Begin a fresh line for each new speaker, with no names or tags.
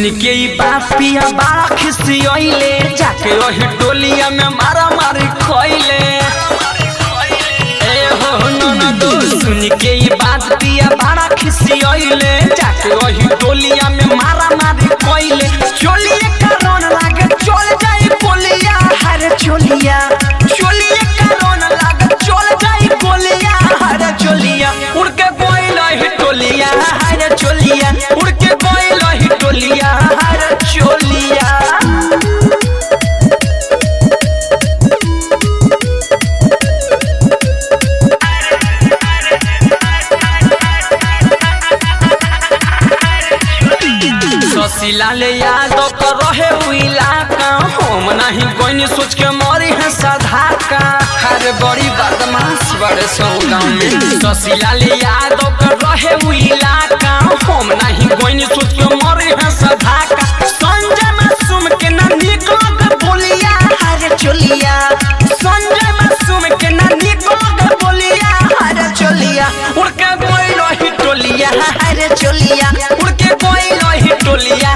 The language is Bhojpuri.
के ई बापिया बड़ा खिसियले जाके वही टोलिया में मारा मारी खोइले ए हो ननदो सुन के ई बात पिया बड़ा खिसियले जाके वही टोलिया में मारा मारी खोइले चोलिए कारण लागे चल जाई बोलिया हरे चोलिया चोलिए कारण लागे चल जाई बोलिया हरे चोलिया उड़ के गोइल ही टोलिया हरे चोलिया उड़ के गोइल ही टोलिया हरे चोलिया ससीला ले यादव कर रहे उ इलाका हम नहीं कोई सोच के मरी है साधा का हर बड़ी बदमाश बड़े सौ गाँव में ससीला ले यादव कर रहे उ इलाका हम नहीं कोई सोच के मरी है साधा का संजय मासूम के ना निकल के बोलिया हरे चोलिया संजय मासूम के ना निकल के बोलिया हरे चोलिया उड़ के गोइल ही टोलिया हरे चोलिया उड़ के गोइल ही टोलिया